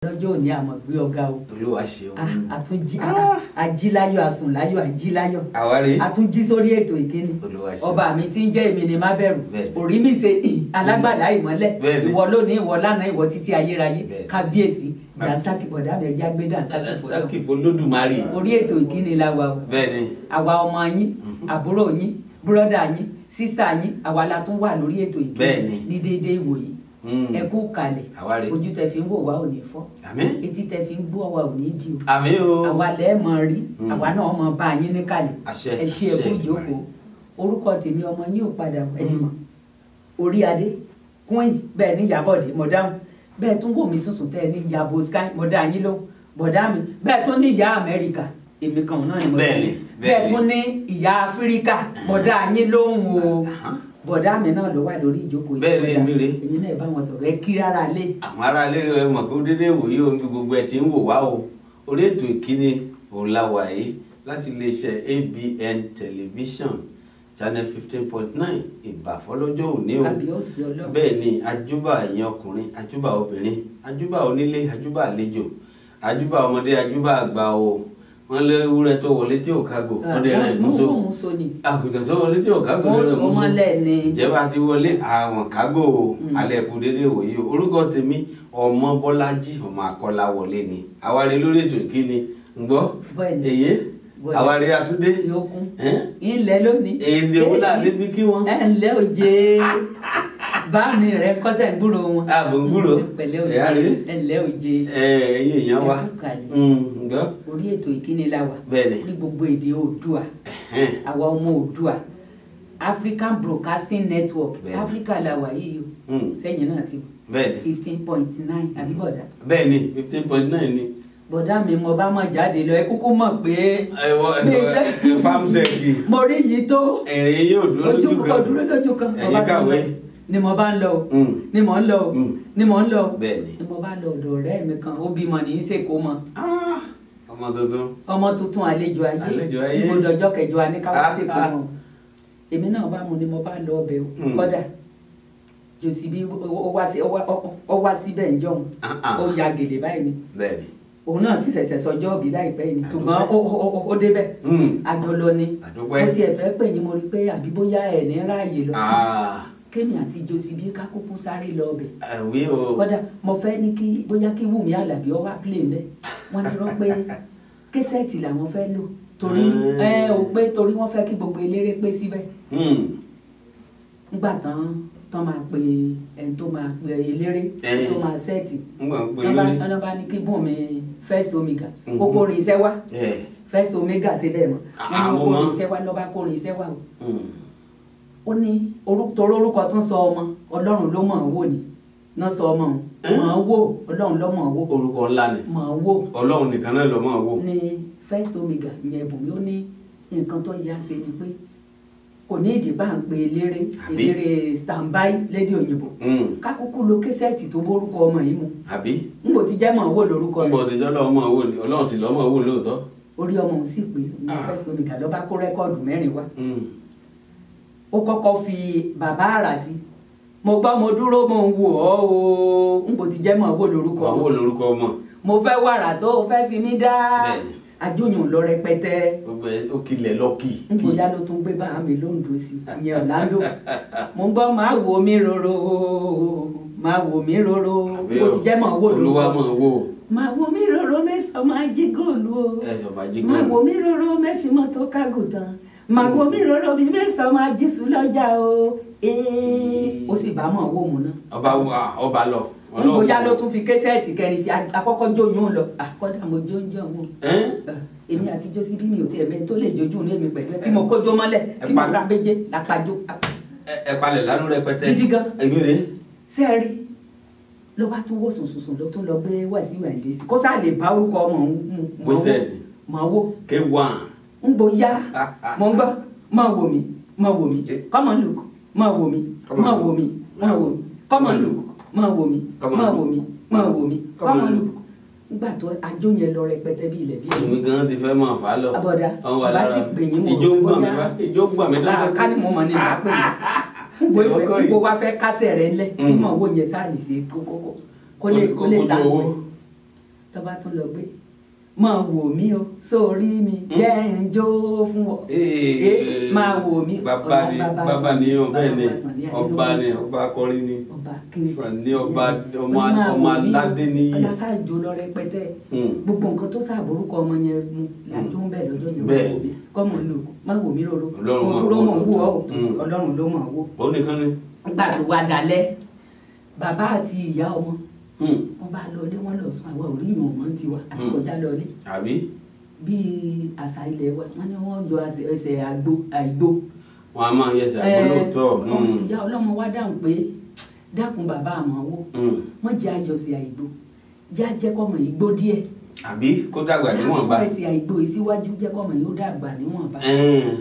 lọ́jọ́ òní àmọ̀ gbé ọ̀gá o olúwa ṣeun. Ah, àtúnjí ajíláyọ̀ àsùnláyọ̀ àjíláyọ̀ àwárí àtúnjí sórí ètò ìkíni olúwa ṣeun. ọba mi ti ń jẹ́ èmi ni má bẹ̀rù Bẹ́ẹ̀ni. orí mi ṣe ì, alágbàdá ìmọ́lẹ̀ Bẹ́ẹ̀ni. ìwọ lónìí ìwọ lánàá ìwọ títí ayérayé Bẹ́ẹ̀ni. kábíyèsí dànsákì bọ̀dá mi ẹja gbé dànsákì fọlọ́ sákì fọlódùmarè. orí ètò ìkíni la wà o bẹ́ẹ̀ni àwa ọmọ yín àbúrò yín búrọ́dà yín sísà yín àwa la tún wà lórí ètò ìkíni Bẹ́ẹ̀ni. ní déédéé ìwòyí Mm. ẹ kú kalẹ̀ àwárí. ojú tẹ fi ń wò wá ò ní fọ́ àmín etí tẹ fi ń gbọ́ wa ò ní di o àmín o. àwa lẹ́ mọ̀ rí Mm. àwa náà mọ̀ bá yín níkàlẹ̀ àṣẹ ẹ ṣe ẹkú àṣẹ ìjókòó orúkọ tèmi ọmọ yín ò padà ẹ ti mọ̀ orí adé queen bẹ́ẹ̀ ní Ìyábọ̀dé mọ̀dáhùn bẹ́ẹ̀ tún wò mí sùsùn tẹ́ ẹ ní Ìyábọ̀ sky mọ̀dá yín ló bọ̀dá mi bẹ́ẹ̀ tún ní ìyá Amẹ́ríkà èmi kan náà ni mọ̀dá Bẹ́ẹ̀ni, yín bẹ́ẹ̀ni. bẹ́ẹ̀ tún ní ìyá Áfíríkà mọ̀dá yín lóhùn o bọ̀dá mi náà ló wà lórí ìjókòó yìí Bẹ́ẹ̀ni, bọ̀dá. èmi rèé. èmi náà bá wọn sọ̀rọ̀ ẹ kí rárá lé àwọn ará ilé rẹ mọ̀ kó dédé wòye ohun tí gbogbo ẹ̀ ti ń wò wá o orí ètò ìkíni òun la wà yìí láti iléeṣẹ́ ABN television channel fifteen point nine ìbàfọ́lọ́jọ́ òní o kábíyèsí ọlọ́run bẹ́ẹ̀ ni ajúbà ẹ̀yin ọkùnrin ajúbà obìnrin ajúbà onílé ajúbà àlejò ajúbà ọmọdé ajúbà àgbà o wọ́n lé ewúrẹ́ tó wọlé tí ò kágò wọ́n lè rẹ̀ múso wọ́n mú so ni àgùntàn tó wọlé tí ò kágò wọ́n lè rẹ̀ so múso mọ́lẹ̀ ni ìjẹba ti wọlé àwọn kágò o Mm. alẹ́ kù déédéé wòye o orúkọ tèmi ọmọ bọ́lájí ọmọ akọ́lá wọlé ni àwárí lórí ètò ìkíni ń gbọ́ Bẹ́ẹ̀ni. èyé Bẹ́ẹ̀ni. àwárí àtúndé yókùn ẹ́n? ilẹ̀ lónìí. èdè wo là níbi kí wọ́n. ẹ ǹlẹ́ òjé báàmì rẹ kọ́sẹ̀ ń gbúrò wọn. ààbò ń gbúrò pẹ̀lẹ́ òjé ẹ̀yà rèé ẹ ǹlẹ́ òjé ẹ ẹ̀yin èèyàn wa ẹ kú kàlẹ̀. Mm, ǹgbọ́ orí ètò ìkíni la wà bẹ́ẹ̀ni ní gbogbo èdè oòdùà ẹ̀hẹ́n. àwa ọmọ oòdùà African Broadcasting Network Bẹ́ẹ̀ni. Africa la wà yìí o Mm, sẹ́yìn náà ti bẹ́ẹ̀ni fifteen point nine àbí bọ̀dá bẹ́ẹ̀ni fifteen point nine ni. bọ̀dá mi mo bá mọ̀ jáde lọ ẹ kúkú mọ̀ pé ẹ̀wọ̀ Mi ẹ̀wọ̀ fẹ́- pàmùsẹ̀kì mo rí yìí tó ẹ̀rìn yóò dúró ojú lójú kọ kan. dúró lójú kan Ẹ̀yin mo bá tún kàwé. lọ. ni mo bá ń lọ o Mm, ni mo ń lọ o Mm. ni mo ń lọ o bẹ́ẹ̀ni. ni mo bá lọ ọ̀dọ̀ ọ̀rẹ́ mi kan ó bímọ ní í ṣèkó mọ Ah, ọmọ tuntun. ọmọ tuntun àlejò ayé Àlejò ayé. ìbòdò ọjọ́ kẹjọ wa ní ká wá Ah, ṣèkó ah. mọ èmi náà bá mu ni mo bá lọ ọbẹ̀ o Mm. kọ́dà jòsì bí ó wá sí- ó wá- ó- ó wá síbẹ̀ ń jọ̀hún Ah, ah. ó ya gèlè báyìí ni bẹ́ẹ̀ni. òun náà sì ṣẹ̀ṣẹ̀ sọjọ́ òbí láìpẹ́ yìí ni Àdúpẹ́. ṣùgbọ́n ó- ó ó- ó débẹ̀ Mm, àjọlọ ni àdúpẹ́. mo tiẹ̀ fẹ́ pè yín mo rí pé àbí bóyá ẹ̀ ní ráàyè lọ Ah, kémi àti jòsì bí ká kúkú sáré lọ ọbẹ̀ àwí o. kódà mo fẹ́ ní kí bóyá kí Wùmí Àlàbí ọ wá play mbẹ́ wọ́n ní rọ́ pé késẹ́ẹ̀tì làwọn fẹ́ lò torí Mm. ẹ ò pé torí wọ́n fẹ́ kí gbogbo eléré pé síbẹ̀ Mm, nígbà tán tán máa pe ẹni tó máa pe eléré Eh. tó máa sẹ́ẹ̀tì ń gbà ń pè wọ́n bá lórí. wọ́n bá ní kí Bùnmi first omega Mhm. ó kórin iṣẹ́ wá ẹ̀ first omega ṣe bẹ́ẹ̀ mọ́ wọ́n ní ó Àwọn kórin ọmọ. iṣẹ́ wá lọ́ba kórin iṣẹ́ wá o mm, ó ní orú- torí orúkọ tó ń sọ ọmọ ọlọ́run ló mọ̀ ọ́n wò ní náà sọ ọmọ òun Eh? mọ̀ ọ́n wò ọlọ́run ló mọ̀ ọ́n wò orúkọ ńlá ni mọ̀ ọ́n wò ọlọ́run nìkan náà lọ máa wò. ní first omega ìyẹn Bùnmi ó ní nǹkan tó yá ṣe ni pé kò ní ìdí bá ń pe eléré Àbí? eléré standby lédè òyìnbó Mm, kákúkú lo késẹ́ẹ̀tì tó bórúkọ ọmọ yìí mu àbí. n kò ti jẹ́ mọ̀ ọ́n wò lórúkọ ń rẹ̀ bọ̀ òtijọ́ lọ́wọ́ máa wò ni ọlọ́run sì lọ́ọ́ máa wò lóòótọ́. orí ọmọ òun sì pé ní Ah. first omega ló bá kó rẹ́kọ́ọ̀dù mẹ́rin wá Mm, ó kọ́kọ́ fi bàbá àrà sí mo gbọ́ mo dúró mo ń wò ọ́ o n kò ti jẹ́ mọ̀ ọ́n wò lórúkọ wà ọmọ wò lórúkọ ọmọ. mo fẹ́ wàrà tó o fẹ́ fi mí dá Bẹ́ẹ̀ni. àjòyàn lọ rẹpẹtẹ gbogbo ẹ ó kilẹ̀ lọ́kì. nbọyá ló tún gbé bá mi lóńdó sí ìyẹn Orlando mo ń gbọ́ máa wò mí roro máa wò mí roro Àbí kò ti jẹ́ mọ̀ wò olúwa lórúkọ máa wò. máa wò mí roro mẹ́sàn-án máa jí góòlù o ẹ sọ ma jí máa gan. wò mí roro mẹ́fì mọ́tò kágùtàn máa wò mí roro bí mẹ́sàn-án máa jí sùn lọ́jà o ee ó sì bá mọ̀ wò mú náà ọba wa ọba lọ. nbọyá ló tún fi késẹ́ẹ̀tì kẹrin sí akọ́kọ́ jóyún lọ àkọ́dà mo jó ń jẹun o Ẹ́n? èmi àti josi bí mi ò tiẹ̀ mẹ́ni tó lè jojú ní èmi pẹ̀lú ẹ tí mo kójó mọ́lẹ̀ tí mo pa- ra méje lápájó ẹ ẹ palẹ̀ lánú rẹpẹtẹ. Gidi gan. èmi rè é. sẹ́ẹ̀rí ló bá tún wò sùnsùnsùn ló tún lọ gbé wẹ̀sí wẹ̀ndé sí kó sáà lè bá orúkọ ọmọ òun mu Bó ṣe ni. mọ̀ wò ké wà. ń bo yá mo ń gbọ́ mọ̀ wò mí mọ̀ wò mí come on look mọ̀ wò mí Come on mọ̀ wò look. mí mọ̀ wò mí come on look mọ̀ wò mí Come on mọ̀ look. wò mí mọ̀ wò mí Come come on on look. look nígbà tó ajó yẹn lọ rẹpẹtẹ bí ilẹ̀ bí ẹ̀yìn èmi gan ti fẹ́ máa fà á lọ. abọ́dá Àwọn wà bá lára sì pè yín mo ìjó ń gbọ̀n mi bóyá- wá ìjó ń gbọ̀n mi lára ká ní mo mọ̀ ní ìgbà pé Ìwọ kọ́ gbogbo yìí. gbogbo wa fẹ́ kásẹ̀ rẹ̀ ńlẹ̀ kí Mm. mọ̀ owó yẹn sáà lè ṣe kókó kó lè kó lè Kó- kó sáà tó owó. pé lọ́ba tún lọ gbé máa wò mí o sórí mi jẹ́ ń jó fún ọ Ee, máa wò mí bàbá ni ọ̀la bàbá ni ọ bẹ́ẹ̀ ni bàbá Sàní ọba ni Adélógún. ọba akọrin ni ọba kí Sàní ọba ọmọ Ó ní máa ọmọ wò mí o, aládé ni ọlá sáàjò lọ rẹpẹtẹ Hmm. gbogbo nǹkan tó sàbórúkọ ọmọ yẹn mu làjọ ń bẹ lọ́jọ́ yẹn Bẹ́ẹ̀. wò mí kọ́mọ lò má wò mí lóró Ọlọ́run máa ló wò mọ̀ ń wò ọ́ Hmm. ọlọ́run ló mọ̀ ń wò ó nìkan ni nígbà tó wá dalẹ̀ bàbá àti ìyá ọmọ Hmm. wọn bá lọlé wọn lọ sùn àwọn òrí ìyàn ọmọ tiwa àti Hmm. kọjá lọlé àbí bíi àṣà ilẹ̀ wa wọn ni wọn yọ ẹsẹ̀- ẹsẹ̀ àgbo àìgbó wọn a máa yẹsẹ̀ àgbọ̀lóòótọ́ ọmọ ìyá ọlọ́mọ wa dáhùn pé dákun bàbá àmọ́ wò wọ́n jẹ́ ayọ̀sẹ̀ àìgbó jẹ́ ajẹ́kọ̀mọ̀ ìgbó díẹ̀ àbí kó dàgbà níwọ̀nba jẹ́ ẹsẹ̀ àìgbó ìsíwájú jẹ́kọ̀mọ̀ yóò dàgbà níwọ̀nba Ẹn.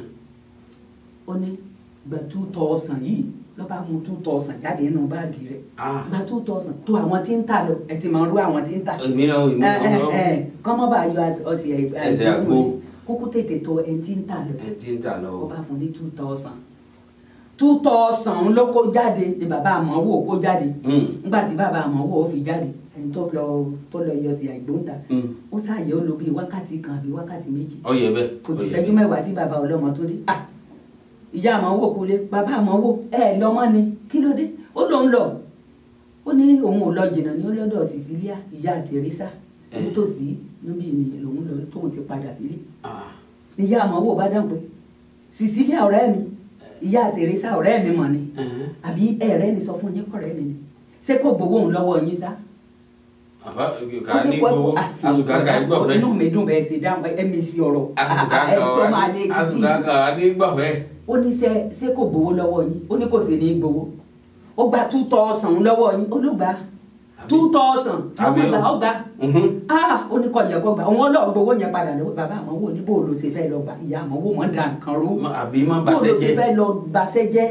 ó ní gba two thousand yìí lọ́ba mú two thousand jáde nínú báàgì rẹ̀ Ah. gba two thousand tó àwọn tí ń tà lọ ẹ ti máa rú àwọn tí ń tà èmi náà èmi ẹ ẹ náà ẹ kọ́mọ́ bá yọ ọsẹ Ẹsẹ̀ àgbo. kúkú tètè tó ẹ ti ń tà lọ ẹ ti ń tà lọ ó bá fún ní two thousand two thousand ló kó jáde ni bàbá àmọ́ wò kó jáde Hmm. nígbà tí bàbá àmọ́ wò ó fi jáde ẹni tó lọ tó lọ yọ sí àìgbóǹta Hmm. ó ṣàyẹ̀ ó lo bíi wákàtí kan àbí wákàtí méjì ọyẹ bẹ́ẹ̀ kò tí ọyẹ ṣẹ́jú mẹ́wàá tí bàbá ọlọ́mọ tó dé ah ìyá àmọ́ wò kó lé bàbá àmọ́ wò ẹ lọ́mọ ni kí ló dé ó lóun lọ ó ní òun ò lọ jìnnà ní ọlọ́dọ̀ Cecilia ìyá Teresa Eh. nítòsí níbi ìnìyàn lòun lọ tóun ti padà sílé Ah. ìyá àmọ́ wò bá dáhùn pé Cecilia ọ̀rẹ́ mi ìyá Teresa ọ̀rẹ́ mi mọ̀ ni Ẹn. àbí ẹ̀rẹ́ mi sọ fún yín kọ̀rẹ́ mi ni ṣé kò gbowó òun lọ́wọ́ yín sá àbá kà ní gbowó àtùkà kà í gbọ̀ fẹ́ inú mi dùn bẹ́ẹ̀ ṣe dáhùn ẹ̀mí sí ọ̀rọ̀ àtùkà ẹ̀ sọ máa lé kà gidi àtùkà kà ní gbọ̀ fẹ́. ó ní ṣe ṣé kò gbowó lọ́wọ́ yín ó ní kò sì ní í gbowó ó gba two thousand lọ́wọ́ yín ó ló gba two thousand Àbí o. ó gbà ó gbà Mhm. ah ó ní kọ́ yẹ kó gbà òun ọlọ́ọ̀ gbowó yẹn padà lọ́wọ́ bàbá àmọ́ wò ní bó ló ṣe fẹ́ lọ gbà ìyá àmọ́ wò mọ́ da nǹkan rú Má- àbí má bó bàṣẹ ló ṣe jẹ́ fẹ́ lọ baṣẹ́ jẹ́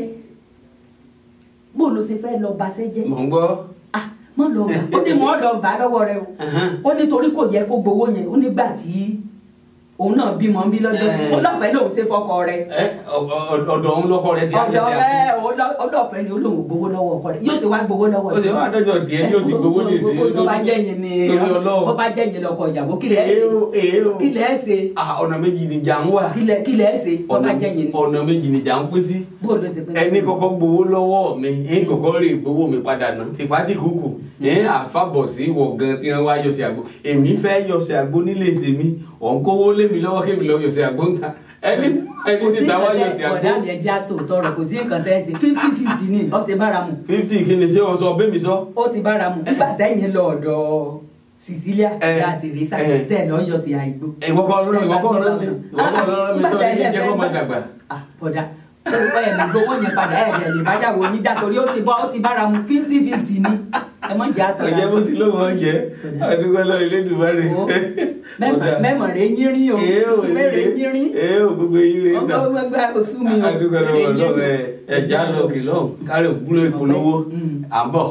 bó ló ṣe fẹ́ lọ baṣẹ́ jẹ́ mọ̀ ń gbọ́. ah mọ́ lọ gbà ó ní mọ́ lọ gbà lọ́wọ́ rẹ o Ẹhẹ́n. ó ní torí kò yẹ kó gbowó yẹn ó nígbà tí òun náà bímọ ń bí lọ́jọ́ sí Eh. ó lọ́fẹ̀ẹ́ lòun ṣe fọkọ rẹ Ẹ, ọ- ọ- ọ̀dọ̀ òun lọ́kọ rẹ ti á ọ̀dọ̀ yẹsẹ̀ ẹ àgbò. ọlọ́fẹ́ ni olóhùn gbowó lọ́wọ́ ọkọ rẹ̀ yóò ṣe wá gbowó lọ́wọ́ ó sì wá dọ́jọ́ tiẹ̀ tí ó ti gbowó ní ìsìn tó bá jẹ́ yẹn ni torí ọlọ́run. bó bá jẹ́ yẹn lọkọ ìyàwó kí lẹ̀ ẹ́ èé o èé o. ṣe kí lẹ̀ ẹ́ ṣe Ah, ọ̀nà méjì ni jà ń wà. kí lẹ̀ kí lẹ̀ ẹ́ ṣe tó bá ọ̀nà jẹ́ yẹn ni ọ̀nà méjì ni jà ń pín sí. bó ló ṣe pé ẹni kọ́kọ́ gbowó lọ́wọ́ mi ẹni kọ́kọ́ rè gbowó mi padà ná tipátì kúkú ẹni àfàbọ̀ sí wọ̀ gan tí wọ́n wá yọ̀sẹ̀ àgbo èmi fẹ́ yọ̀sẹ̀ àgbo nílé tèmi ọ̀nkówó lé mi lọ́wọ́ kémi lọ yọ̀sẹ̀ àgbo ń ta ẹni ẹni kò sí tí ta wá nǹkan yọ̀sẹ̀ tẹ́ àgbo ọ̀dà mi ẹja sòótọ́ rẹ̀ kò sí nǹkan tẹ́ ẹ ṣe fifty fifty ni ó ti bára mu fifty kí ni ṣé o sọ bẹ́ẹ̀ mi sọ. ó ti bára mu nígbà tẹ́yìn lọ ọ̀dọ̀ Cecilia Eh, ìyá Teresa eh. tẹ́ ẹ̀ lọ́ yọ sí àìgbó ìwọ kọ́ ọlọ́run ìwọ kọ́ ọlọ́run mi ìwọ kọ́ ọlọ́run mi tó ní jẹ́ kó máa dàgbà. Ah, bọ̀dá ẹ lè gbowó yẹn padà ẹ lè lè bájà wo yín já torí ó ti bọ́ ó ti bára mu fifty fifty ni ẹ mọ̀ jẹ́ àtọ̀ ọ̀jẹ̀ bó ti lóun ọ̀jẹ̀ àdúgbò lọ ilé ìdùbárẹ̀. mẹ́mọ̀ rẹ̀ yín rí o mẹ́rẹ̀ yín rí ee o gbogbo eyín rẹ̀ ń tàn. ọgbọ́n gbẹ́gbẹ́ oṣù mi o àdúgbò lọ́wọ́ lọ́wọ́ ẹ ẹja lọ kìlọ̀ kárí òkúlò ìpolówó Mm. à ń bọ̀.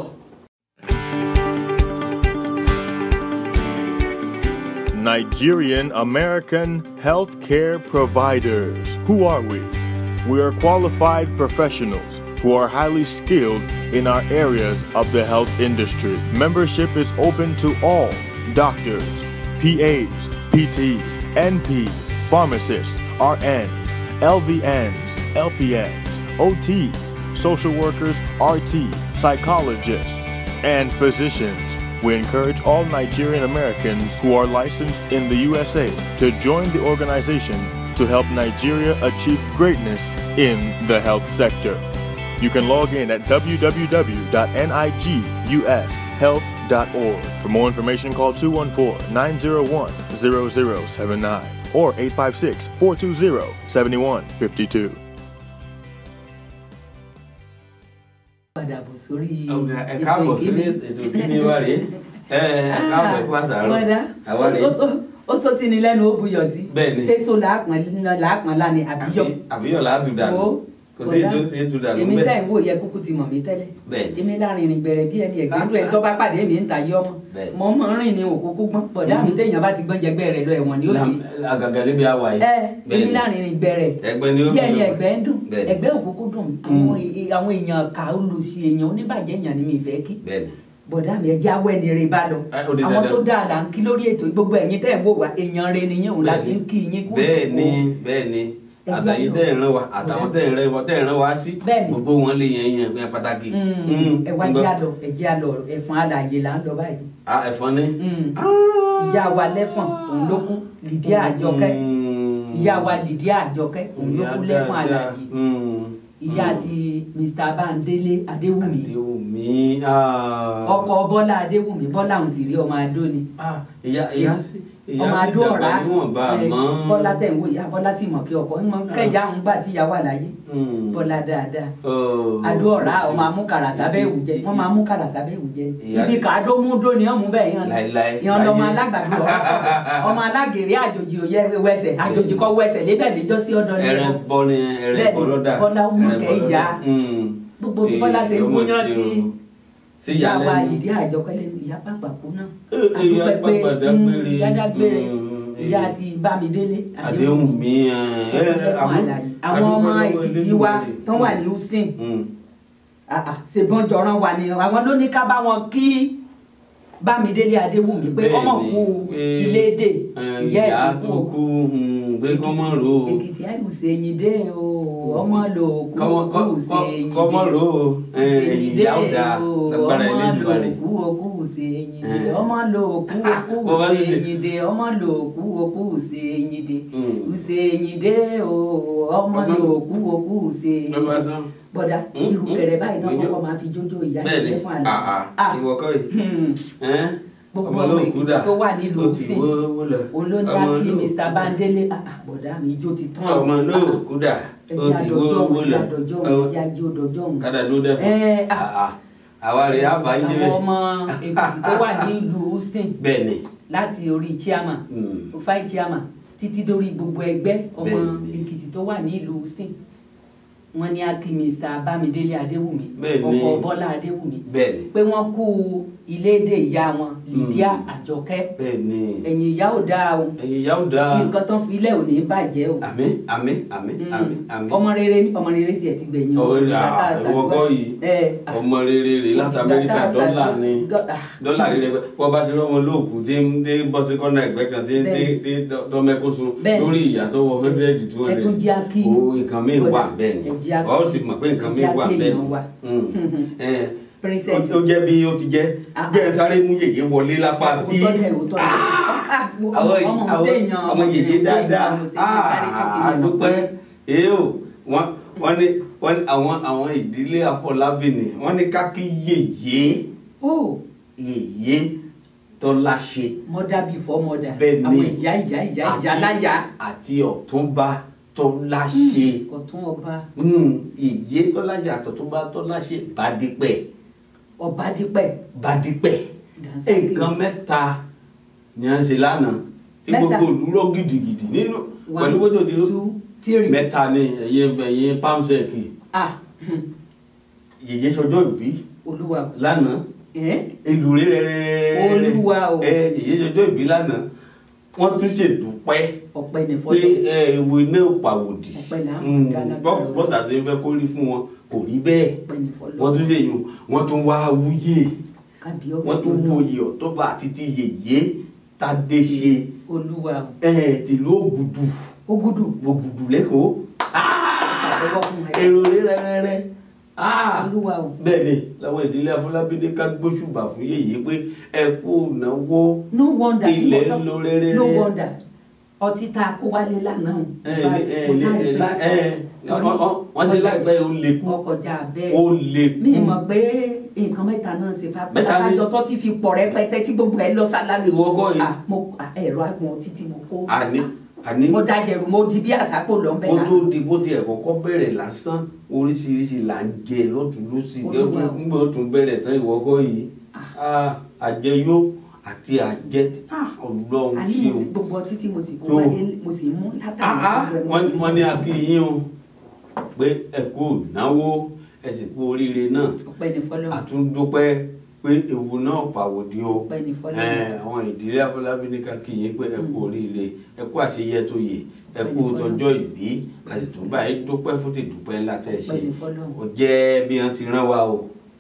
Nigerian American healthcare providers. Who are we? We are qualified professionals who are highly skilled in our areas of the health industry. Membership is open to all doctors, PAs, PTs, NPs, pharmacists, RNs, LVNs, LPNs, OTs, social workers, RT, psychologists, and physicians. We encourage all Nigerian Americans who are licensed in the USA to join the organization to help Nigeria achieve greatness in the health sector. You can log in at www.nigushealth.org. For more information, call 214 901 0079 or 856 420 7152. padà bọ̀ sórí ọ̀gá ẹ káàbọ̀ sórí ètò ìkíni wa rèé ẹ ẹ káàbọ̀ ẹ kú àtàrọ̀ àwa rèé ó sọ sí ni lẹ́nu ó buyọ̀ sí Bẹ́ẹ̀ni. ṣé so làápọn làápọn lánìí àbíyọ̀ Àbí- àbíyọ̀ láti dànù Wo, kò sí bọ̀dá, ètò ètò dànù èmi tẹ́ bẹ́ẹ̀ ń wò yẹ kúkú ti mọ̀ mí tẹ́lẹ̀ Bẹ́ẹ̀ni. èmi láàrin ìrìn gbẹ̀rẹ̀ bí ẹni ẹ̀gbẹ́dún ẹ̀ tó bá pàdé mi ń ta yé ọmọ Bẹ́ẹ̀ni. mọ̀ mọ̀ rìn ní òkúkú gbọ́n bọ̀dá mi téèyàn bá ti gbọ́n jẹgbẹ́ rẹ̀ lọ ẹ̀wọ̀n ni ó sì Lam- àgàgà níbi àwa yìí ẹ èmi láàrin ìrìn gbẹ̀rẹ̀ ẹgbẹ́ ni ó bí ẹni ẹ̀gbẹ́ ń dùn Bẹ́ẹ̀ni. ẹ̀gbẹ́ òkúkú dùn àwọn è- àwọn èèyàn kà olùsí èèyàn oníbàjẹ́ èèyàn ni mi fẹ́ kí bẹ́ẹ̀ni bọ̀dá mi ẹjẹ́ awẹ́ ni rè bá lọ Ẹ, ó di àwọn dandan. tó dáa là ń kí lórí ètò gbogbo ẹ̀yin tẹ́ ẹ̀ wò wá èèyàn rẹ nìyẹn òun la fi ń kí yín kú bẹ́ẹ̀ ni bẹ́ẹ̀ ni Ẹ àtàyè gbádùn. tẹ́ ẹ̀ ràn wá àtàwọn tẹ́ ẹ̀ ràn wá tẹ́ ẹ̀ ràn wá sí Bẹ́ẹ̀ ni. gbogbo wọn lè yan yan yan pàtàkì. Mm, ẹ wá ńgbọ́. jẹ́ àlọ́ ẹ jẹ́ àlọ́ ẹ̀fọn alàyè là ń lọ báyìí Ah, ẹ̀fọn ni. Mm. Ah. ìyá wa lẹ́fọ̀n òun ló kú Lydia Àjọkẹ́ Mm. ìyá wa Lydia Àjọkẹ́ òun ló kú Ìyá lẹ́fọ̀n dáadáa. alàyè Mm. ìyá àti Mr. Bandele Adéwùmí Adéwùmí. ah. ọkọ Bọ́lá Adéwùmí Bọ́lá òun sì rí ọmọ Adó ni Ah, ìyá ìyá sí ìyá ọmọ sí Adó dàgbà ọ̀rá níwọ̀nba ẹ, àmọ́. Bọ́lá tẹ̀ ń wò ìyá Bọ́lá sì mọ̀ kí ọkọ ń mọ kẹ́yà ń gbà tí ìyá wà láyé Mm. Bọ́lá dáadáa Oh. Adó ọ̀rá ọmọ amúkàrà sábẹ́ ìwù jẹ wọ́n máa amúkàrà sábẹ́ ìwù jẹ Ìyá- ibi kàádó mú dó ni ọ̀mú bẹ́ẹ̀ yan Láíláí, yan lọmọ láyé. alágbàdo ọ̀rọ̀ ọmọ alágèrè àjòjì òye wẹsẹ̀ àjòjì kọ́ wẹsẹ̀ lébẹ̀ níjọ́ sí ọ̀dọ̀ ni ẹrẹ wọn. bọ ni ẹrẹ Bẹ́ẹ̀ni, bọ lọdà Bọ́lá ó mú ẹrẹ kẹ́ bọ ìyá. lọ́dà. Mm. Gbogbo bí Bọ́lá ṣe ń Èyí, ọmọ gúnyán ṣe sí- o. sí ìyá wa ìyàlẹ́nu. ìdí àjọkẹ́lẹ́ ìyá pàpà kú náà Eh, eh, ìyá àdúpẹ́ pé pàpà mm, dágbére. ìyá dágbére Mm, ìyá eh. àti Bámidélé àdéhùn mi ẹ Àdúpẹ́ fún àlàyé. àwọn ọmọ Èkìtì wa tó wà ní Houston Ah, ah, ṣèbọn jọ̀ràn wà ní àwọn ló ní ká bá wọn kí Bámidélé Adéwùmí pé Bẹ́ẹ̀ni, ọmọ kú pé, ilédè ìyá ìyá ẹ̀ tó kú kú gbé kọ́mọ́ ro o. Èkìtì àìkúsẹ ẹyin dé o ọmọ lò kú Kọ́mọ- kọ́- kúùsẹ kọ́- ẹyin dé kọ́mọ́ ro o. Eh, ẹ̀yìn ìyá ò dáa lágbára ọmọ lò Elédùmarè. kú kúùsẹ ẹyin dé Eh. ọmọ lò kú Bó bá kúùsẹ sì ṣe- ẹyin dé ọmọ lò kú kúùsẹ ẹyin dé Mm. kúùsẹ ẹyin dé o ọmọ Ọmọ- lò kú kúùsẹ ẹyin lọ́ba dé tán. bọ́dà Mm, irú mm, kẹrẹ báyìí náà mm, kọ́kọ́ máa fi jójó ìyá bẹ́ẹ̀ni ìdílé fún ah, ah, àlẹ́ ìwọ kọ́ yìí. Hmm. Ẹ́n? Gbogbo Ọmọ ọmọ olóòkú Èkìtì dà. tó wà nílùú Ó ti Houston. wó wó lọ. olóńdá Ọmọ kí olóòkú- Mr. Bandele ah, ah, bọ̀dá mi ijó ti tán ọmọ olóòkú dà. Ó ẹjẹ ti wó àdọjọ́ wó òun lọ. ẹjẹ àdọjọ́ òun ẹjẹ àjọ òdọjọ́ òun Kádà ló dẹ́fọ̀. Ẹ́, ah. Ah, ah. Àwa rẹ̀ á bá ilé àwọn rẹ̀. ọmọ Èkìtì tó wà nílùú Houston Bẹ́ẹ̀ni. láti orí chairman Mm. rufai chairman títí dórí gbogbo ẹgbẹ́ ọmọ Bẹ́ẹ̀ni. Èkìtì tó wà nílùú Houston wọ́n ní akí Mr. Bámidélé Adéwùmí Bẹ́ẹ̀ni. ọkọ Bọ́lá Adéwùmí Bẹ́ẹ̀ni. pé wọ́n kú ilédè ìyá wọn Lydia Mm. Àjọkẹ́ Bẹ́ẹ̀ni. ẹ̀yìn ìyá ò dáa o Ẹ̀yin ìyá ò dáa. nǹkan tán fi ilẹ̀ ò ní bàjẹ́ o. Àmín àmín àmín Mm. àmín àmín. ọmọ rere ní ọmọ rere tiẹ̀ ti gbẹ̀yìn o. Ọ̀rẹ́ Bàtà à àṣàgbọ́. ìwọ kọ́ yìí. ẹ à, Ọmọ rere rè láti Amẹ́ríkà bàtà dọ́là àṣàgbọ́. ni. Gọ́- ah, dọ́là rere wọ́n bá ti rọ́mọ lóòkù tí ń dé bọ́ sí kọ́nà ẹ̀gbẹ́ kan tí ń dé Bẹ́ẹ̀ni. tí dọ́mẹ́kóso Bẹ́ẹ̀ni. lórí ìyàtọ̀ wọ hundred two ẹ tún hundred. jẹ́ akí. o nǹkan mi wà bẹ́ẹ̀ ni ẹ jẹ́ akí. ọ ti mọ̀ pé nǹkan mi ẹ jẹ́ wà akí bẹ́ẹ̀ èèyàn wa. ni. Ẹ, princess. ó ó jẹ́ bí ó ti jẹ́ Ah, jẹ́ sáré mú yèyé wọlé lápá bí òótọ́ dẹ̀ òótọ́ dẹ̀. Ah, àwọn ọmọ àwọn Hussein-yan, ọmọ yèyé Hussein-yan, dáadáa Hussein-yan, sáré kékeré náà. àdúpẹ́ èyí ò wọ́n wọ́n ní wọ́n ní àwọn àwọn ìdílé Afọlábí ni wọ́n ní ká kí yèyé Oh, yèyé tọ́lá ṣe mother before mother. Bẹ́ẹ̀ ni. àwọn ìyá ìyá ìyá ìyá láyà. àti ọ̀túnba tọ́lá ṣe ọ̀tún ọba yèyé tọ́lá ṣe àtọ̀túnba tọ́lá ṣe bàdípẹ̀ ọba dípẹ̀. bàdípẹ̀ Dànsákì. nǹkan mẹ́ta ni à ń ṣe lánàá tí Mẹ́ta. gbogbo òdúró gidigidi nínú One, pẹ̀lú bójú ti rú two, three. mẹ́ta ni ẹ̀yin ẹ̀yin pamsẹ̀kì ah hmm, yèyé sọjọ́ ìbí olúwa lánàá ẹ̀ ìlú rẹ̀ Olúwa o. ẹ yèyé sọjọ́ ìbí lánàá wọ́n tún ṣèdúpẹ́ ọpẹ́ ní pé fọlọ. ẹ, ìwé náà pàwòdì Ọpẹ́ là ń Mm, dá lágbára bọ́- Ọlọ́run. bọ́tà tí ń fẹ́ kó rí fún wọn kò rí bẹ́ẹ̀ ọpẹ́ ní fọlọ. wọ́n tún ṣèyún wọ́n tún wá wúyè kábíyọ̀sí wọ́n tún wú oyè ọ̀tọ́ba àti ti yèyé tádé ṣe olúwa ẹ̀ tìlú ògùdù ó gúdù. ògùdù lẹ́kọ̀ọ́ àtẹ́wọ́ fún ẹ. èrò rẹ́rẹ́rẹ́ olúwa o. bẹ́ẹ̀ ni làwọn ìdílé Afọlábí ní ká gbóṣùbà fún yèyé pé ẹ kú náwó no wonder tí ilẹ̀ mo ń lo tọ́ rẹ́rẹ́rẹ́ no wonder ọtí tá a kó wálé lánàá o. ẹ In fact, ẹ kò sáré ẹ pé la- ẹ torí ọ- ọ- wọ́n ṣe láìpẹ́ ó lè kú ọkọjá bẹ́ẹ̀. ó lè mi kú mọ̀ pé nǹkan mẹ́ta náà ṣe fà Mẹ́ta ni- pátákájọ tó ti fi pọ̀ rẹpẹtẹ tí gbogbo ẹ lọ sálárì. Ìwọ kọ́ yìí. Ah, mo ah, ẹ̀rọ àgbọn títí mo kó. àní àní mo dájẹ̀rù mo di bí àsápò lọ́nbẹ̀ kó náà. tó di bó tiẹ̀ kọ́kọ́ bẹ̀rẹ̀ lásán oríṣiríṣi là ń jẹ lọ́tún lọ́sì Olúwa o. nígbà tó tún bẹ̀rẹ̀ tán ìwọ́kọ́ yìí Ah, àjẹyó àti àjẹ ah, ọlọ́run àní ṣe mo o. sì gbogbo ọtí tí mo sì kó Tó. wáyé mo sì mú Ah, látàrí ah, gbogbo ẹ̀ mo wọ́n sì mú. wọ́n ní akíyín o pé ẹ kú náwó ẹ sì kú oríire náà ọpẹ́ ní fọlọ́ àtúndúpẹ́ pé ewu náà pàwòdì o ọpẹ́ ní fọlọ́ Ẹ, àwọn ìdílé Afọlábí ní ká kí yín pé ẹ kú oríire ẹ kú àṣeyẹ tó yè ẹ kú Ọpẹ́ ní fọ́lọ́run. tọjọ́ ìbí a sì tún báyìí dúpẹ́ fún ti dúpẹ́ ńlá tẹ́ ẹ ṣe Ọpẹ́ ní fọ́lọ́run. ó jẹ́ bí wọ́n ti rán wa o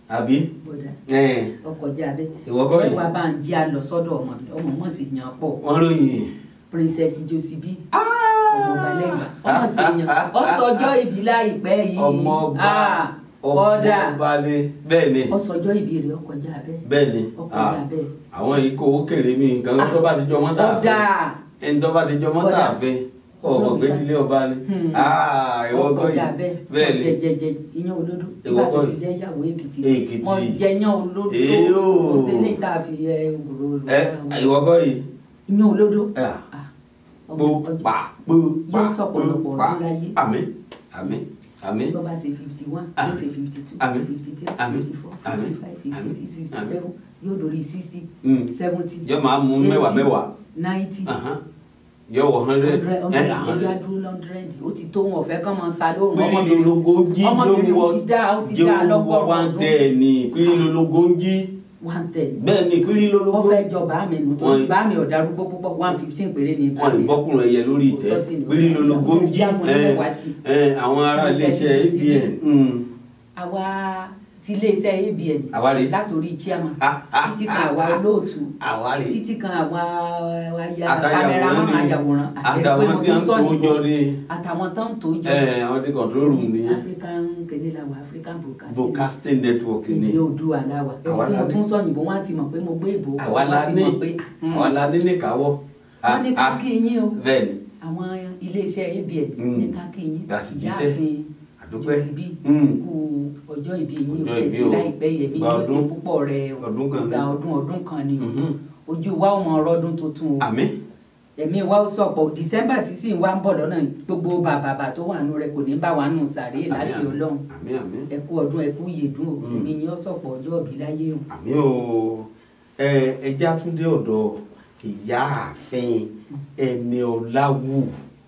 àbí bọ̀dà ẹ̀, ọkọjá abẹ ìwọ kọ́ yìí ẹwà bá ń jí a lọ sọ́dọ̀ ọmọ mi ọmọ mọ̀ sí yan pọ̀ wọ́n ròyìn princess josibi ọmọ balẹ̀gbà ọmọ sí yan ọsọjọ́ ìbí láìpẹ́ yìí ọmọ ọba Ah, ọmọ kọ́dà ọba ni bẹ́ẹ̀ ni ọsọjọ́ ìbí rẹ̀ ọkọjá abẹ bẹ́ẹ̀ ni ọkọjá Ah, abẹ àwọn yìí kò owó kéré mi nǹkan tó bá ti jọ mọ́tà ọ̀dà fẹ́ ẹni tó bá ti jọ mọ́tà Kọ́dà. fẹ́ ọmọ pé tilé ọba ni Hmm. Ah, ìwọ kọ́ ọkọjá yìí abẹ bẹ́ẹ̀ ni jẹjẹjẹ iyán olódó Ìwọ nígbà kọ́ tó ti yìí. jẹ́ ìyàwó èkìtì Èkìtì. mo jẹ iyán olódó Èyó. kò sí ní ìta fi ẹ òrò ẹ ìwọ kọ́ yìí iyán olódó Ah, Ah, pò ọmọ- ọjọ́- pa pò pa yóò sọ̀pọ̀lọpọ̀ pò pa ọdún láyé. àmín àmín àmín bó bá ṣe fifty one Àmín. yóò ṣe fifty two Àmín. fifty three Àmín. fifty four Àmín. fifty five fifty Àmín. six fifty Àmín. seven yóò dórí sixty Mm. seventy yóò máa mú mẹ́wàá mẹ́wàá ninety Ahan. yóò wọ hundred hundred ẹ hundred ẹjọ́ hundred adúró hundred ó ti tó wọn ọ̀fẹ́ kán máa sa lóhùn pírí ọmọbìnrin lologo jí ọmọbìnrin lówó ó ti dá ó ti dá jówó lọ́gọ́rùn one ọdún ten ní pírí lologo ń jí one ten bẹ́ẹ̀ ni pírí wọ́n lologo fẹ́ jọ bàámi nù tó Wọ́n- bàámi ọ̀darúgbó púpọ̀ one fifteen péré ni wọn ìbọkùnrin ẹyẹ lórí ìtẹ́ Òótọ́ sì ni. pírí lologo ń jí Ìyá fún ẹ ẹgbẹ́ wá sí. ẹ àwọn ará Wọ́n fẹ́ iléeṣẹ́ ṣe sí abn mm. àwa ti iléeṣẹ́ abn Àwa rèé. látòrí chairman Ah, ah, títí kan ah, àwa ah. olóòtú àwa rè títí kan àwa aya àtàyàwòrán kámẹ́rámán ni ayàwòrán àtàwọn tí wọ́n ń tó jọ ní àtàwọn tó ń tó jọ ẹ àwọn tí control room ní african kéde làwà african broadcasting broadcasting network ni èdè oòdùà làwà Àwa èyí tí la mo ní. tún sọ òyìnbó wọn á ti mọ̀ pé mo gbé ìbò kọ́, àwa wọ́n la ti ní mọ̀ pé àwa la ní níkàáwọ́ wọ́n ní ká Ah, kí yín o bẹ́ẹ̀ ni àwọn iléeṣẹ́ abn Mm. ní ká kí yín Gàsì jíṣẹ́. yáàfin àdúpẹ́ jòsìbí Mm. kú ọjọ́ ìbí yín Ọjọ́ ò ìbí fẹsẹ̀ o. láìpẹ́ yẹmí Gba yóò ṣe ọdún. púpọ̀ rẹ̀ o Ọdún kan ni. gba ọdún ọdún kan ni o Mhm. ojú wa ò mọ ọrọ́dún tuntun o àmín ẹ̀mí wa ó sọ̀pọ̀ december tí sì ń wá ń bọ̀ lọ́nà yìí, gbogbo bàbàbà tó wà nù rẹ kò ní bá wa nù sàré láṣẹ ọlọ́run àmín àmín ẹ kú ọdún ẹ kú yèdún o Mm. èmi yín ó sọ̀pọ̀ ọjọ́ òbí láyé o. àmì o ẹ ẹjẹ àtúndé ọ̀dọ̀ ìyá ààfin ẹni ọláwù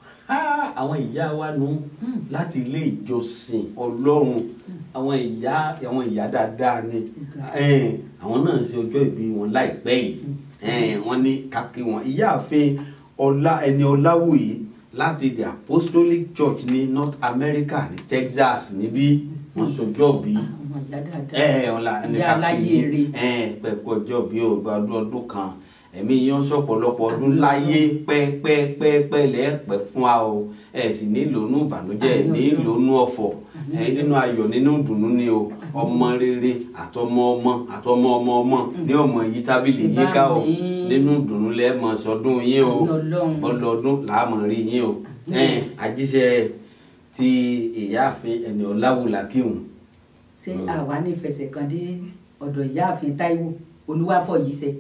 Ah, àwọn ìyá wa nù Mm. láti ilé ìjọsìn Ọlọ́run àwọn ìyá àwọn ìyá dáadáa ni Eh, àwọn náà ṣe ọjọ́ ìbí wọn láìpẹ́ yìí Eh, wọ́n ní kákí wọn ìyá ààfin ọlá ẹni ọláwù yìí láti the Apostolic Church ní North America ní Texas níbí wọ́n ṣọjọ́ bíi àwọn ìyá dáadáa ẹ ẹ ọ̀la ní ìyá aláyé eré ẹ pẹ̀kú ọjọ́ bí o gba ọdún ọdún kan ẹ̀mí yẹn sọ̀pọ̀lọpọ̀ ọdún láyé pẹ́pẹ́pẹ́pẹ́ lẹ́ẹ̀pẹ́ fún wa o ẹ sì nílò inú ìbànújẹ́ ẹ nílò inú ọ̀fọ̀ ẹ nínú ayọ̀ nínú ìdùnnú ni o ọmọ rere àtọmọ ọmọ àtọmọ ọmọ ọmọ ní ọmọ yìí tábìlì yìí ká o Àmín. nínú ìdùnnú lẹ́ẹ̀mọ sọdún yín o Àmín Ọlọ́run. ọlọ́dún làámọ̀ rí yín o ẹ àjíṣẹ́ ti ìyáàfin ẹni ọ̀làwùlà kíhùn ṣé àwa ní ìfẹsẹ̀ kan dé ọ̀dọ̀ ìyáàfin táíwò olúwàfọ̀yíṣẹ́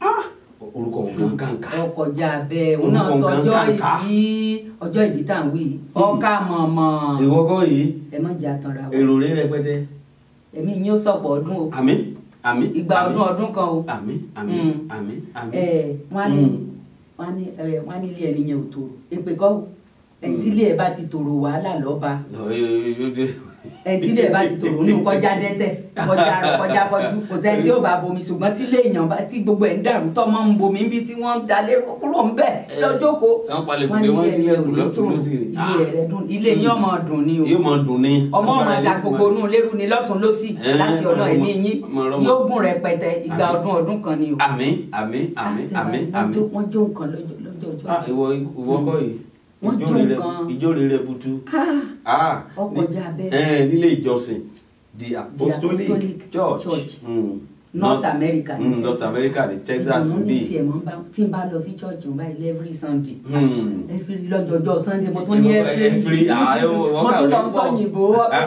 orúkọ wọn gan kàǹkà ọkọjá bẹ́ẹ̀ òun náà Orúkọ sọ nǹkan ọjọ́ kàǹkà. ìbí ọjọ́ ìbí tá à ń wí yìí. ọkà mọ̀mọ́ ìwọ́gọ́ yìí ẹ má jẹ́ àtànra wa èrò rẹ̀ rẹpẹtẹ ẹ̀mí yín ó sọ̀pọ̀ ọdún o àmín àmín ìgbà àmín, ọdún ọdún kan o àmín àmín Mm. àmín àmín ẹ wọ́n á ní Mm. wọ́n á ní ẹ wọ́n á ní ilé ẹni yẹn ò tòrò èpè kọ́ o ẹni tí ilé ẹ bá ti tòrò wàhálà lọ́ba Lọ, yóò- yóò- yóò dé- ẹni tí ilé ẹ bá ti tòrò nínú kọjá dẹ́tẹ̀ kọjá kọjá fọjú kò sẹ́ni tí ó bá bomi ṣùgbọ́n tí ilé èèyàn bá tí gbogbo ẹ̀ ń dàrú tọ́ mọ́ ń bomi níbi tí wọ́n ń dalé kúrò ń bẹ̀ lọ́jọ́ ko wọ́n palẹ̀ kùdé wọ́n sílẹ̀ kù lọ́tún lọ́sì rè ilé rẹ̀ dùn ilé yín ọmọ dùn ni o yóò mọ dùn ní. ọmọ ọmọ ẹ̀dá gbogbo inú lérú ni lọ́tún lọ́sì Eh, láti ọ̀nà ọmọ- ẹ̀mí yín ọmọ ọlọ́mọ. yóò gùn rẹpẹtẹ ìgbà Àmín. ọdún ọdún kan ni o. àmín àmín àmín àmín Wọ́n àmín. jó- wọ́n jó nǹkan lọ́jọ́ lọ́jọ́ ọjọ́. Ah, ìwọ ìwọ kọ́ yìí Wọ́n Ijó jó rere- nǹkan. ijó rere butu. Ah, Ah, ọkọjá bẹ́ẹ̀. ẹ nílé ìjọsìn the apostolic, Apostolic church, Church. Mm. North America ní mm, North Texas. America ní Texas ìdùnnú ní bí. tiẹ̀ mọ́ bá tí n bá lọ sí church n báyìí every Sunday Hmm. every lọ́jọ́jọ́ Sunday mo tún ní Ìwọ- every every- ah, ìwọ- ìwọ mo tún lọ kàwé pọ̀. sọ́yìnbó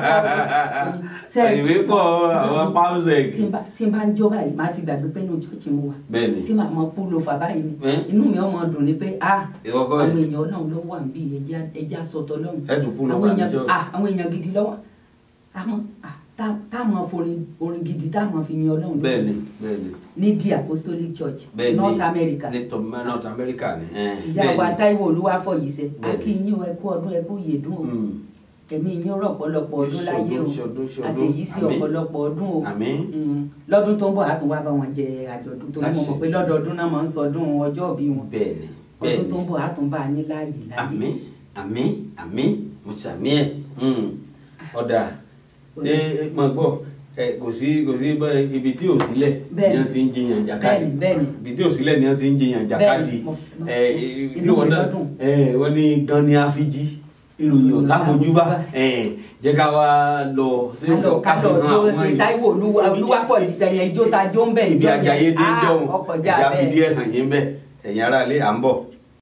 ìwé pọ̀ àwọn pausec. tí n bá tí n bá ń jó báyìí má ti gbàgbé pé inú church mo wà bẹ́ẹ̀ni tí màá mọ púlò fà báyìí ni Eh? inú mi ọmọ dùn ni pé ah ìwọ kọ́ àwọn yìí èèyàn Ọlọ́run ló wà níbí ẹja ẹja sọtọ lọ́run ẹ tún kúrò àwọn wà ní èèyàn church. ah àwọn èèyàn gidi lọ́wọ́ àmọ́ ah tá- táwọn forin orin gidi táwọn fi yin Ọlọ́run lógo. bẹ́ẹ̀ni bẹ́ẹ̀ni ní the Apostolic Church bẹ́ẹ̀ni North America ní Tom- North America ni. eh, ìyá wa bẹ́ẹ̀ni. Táíwò Olúwafọ̀yíṣẹ́ Bẹ́ẹ̀ni. akínyìn ẹ kú ọdún ẹ kú yèdún o Hmm. ẹ̀mí yín rọ̀ ọ̀pọ̀lọpọ̀ ọdún láyé o Ṣọdún, ṣọdún, àṣeyí sí àmín. ọ̀pọ̀lọpọ̀ ọdún o àmín Mm. lọ́dún tó ń bọ̀ á tún wá bá wọn jẹ àjọ̀dún tó ní mo mọ̀ pé lọ́dọọdún náà máa ń sọdún ọjọ́ ìbí wọn bẹ́ẹ̀ni ọdún tó bẹ́ẹ̀ni ń bọ̀ á tún bá a ní láàyè láàyè àmín àmín àmín mo ṣàmì ẹ̀ Hmm. ọ̀dà ṣé mo gbọ́ ẹ kò sí kò sí bẹ́ẹ̀ ibi tí ò sílẹ̀ ni Bẹ́ẹ̀ni. wọ́n ti ń jiyàn jàkadì Bẹ́ẹ̀ni, bẹ́ẹ̀ni. ibi tí ò sílẹ̀ ni wọ́n ti ń jiyàn jàkadì mo- mo- ẹ inú inú wọn mi náà lọ́dún. ẹ wọ́n ní gan ni àfijì ìròyìn ọ̀tá fojú bá ẹ jẹ́ ká wá lọ sí kálọ̀ kálọ̀ tó Táíwò Olúwa- Olúwafọ̀ ìṣẹ̀yìn ijó ta jó ń bẹ̀ ibi ìjọ ajayi dé Ah, jọ̀hún ọkọjá ìjà fi bẹ́ẹ̀. díẹ̀ hàn yín bẹ́ẹ̀ ẹ̀yin aráalé à ń bọ̀.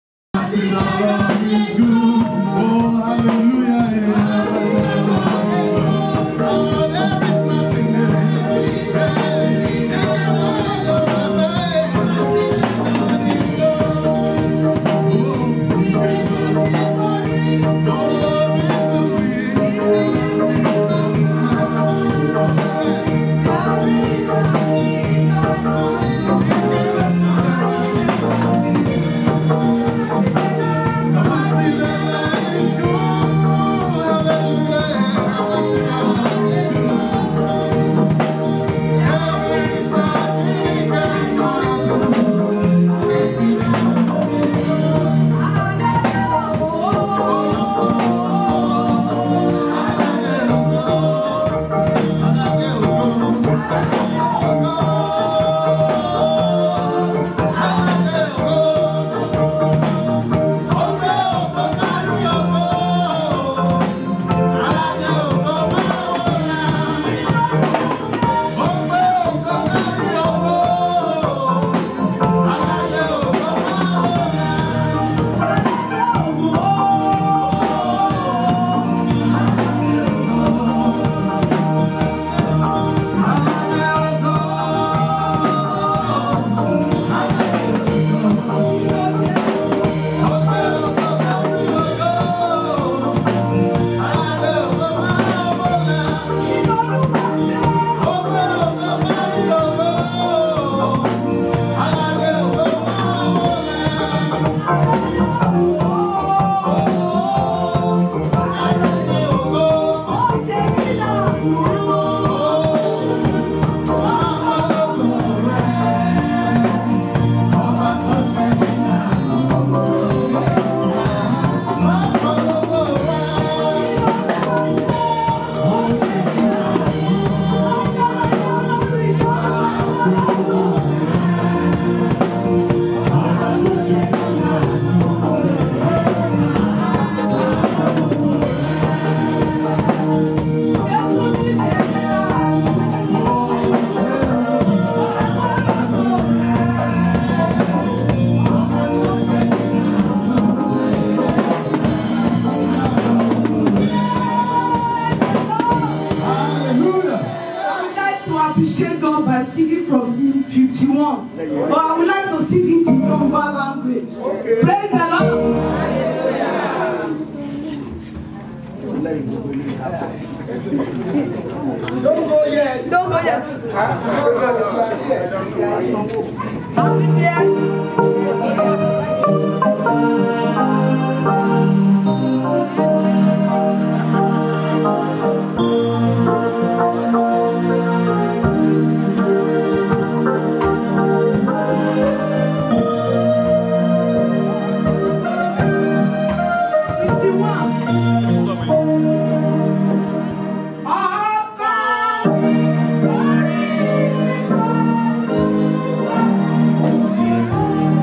I would like to appreciate God by singing from hymn 51. But I would like to sing it in Yoruba language. Praise the Lord. Don't go yet. Don't go yet. I'll be there. Fifty-one. Ọba orí mi kọ́.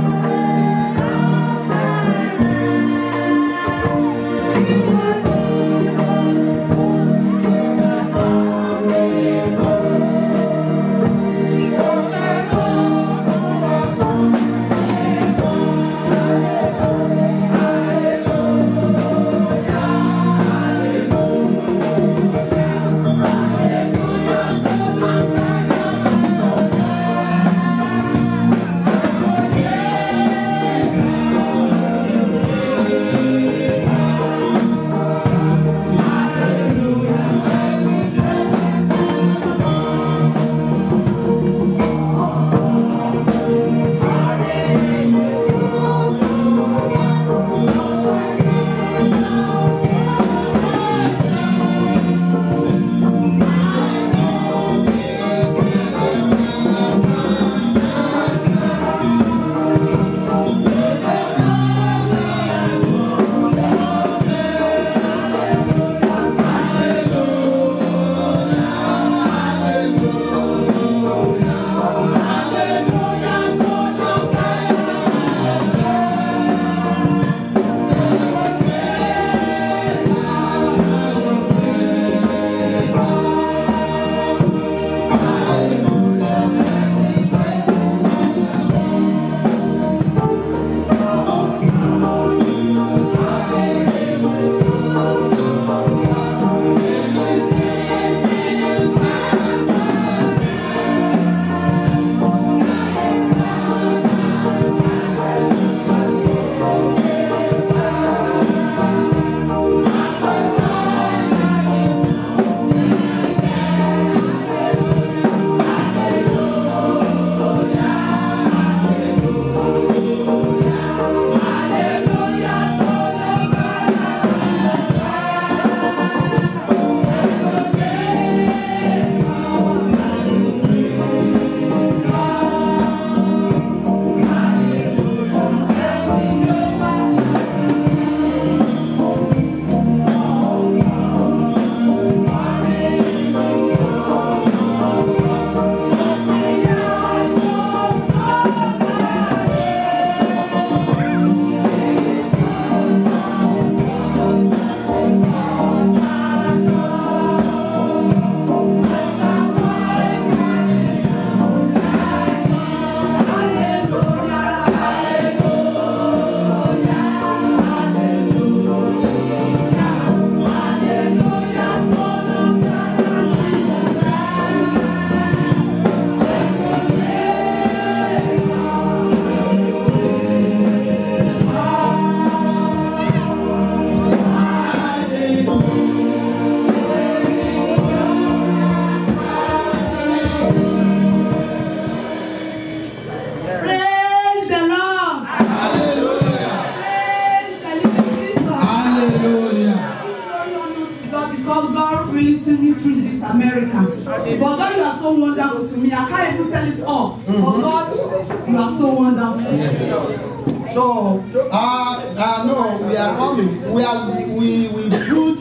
America. But God, you are so wonderful to me. I can't even tell it all. But God, you are so wonderful. So, uh, uh, no, we are coming. We are we we put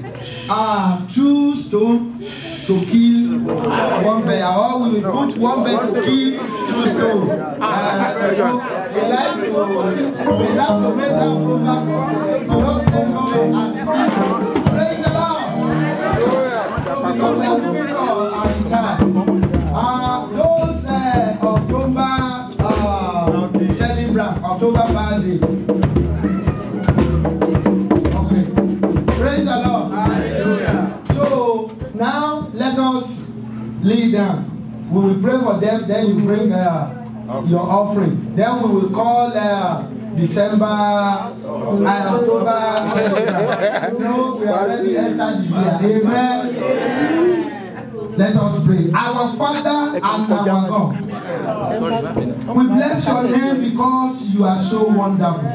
uh two stone to kill one bear, or we will put one bear to kill two stone. Uh, you know, we like to we like to make that program. Just encourage as it is. Praise the Lord. So because we are moving on at the time. Uh, those uh, October uh, celebrant October birthday. Okay. Praise the Lord. So now let us lay down. We will pray for them, then you bring uh, your offering. Then we will call uh, December and October. you know, we already entered the year. Amen. Let us pray. Our Father and our God. We bless your name because you are so wonderful.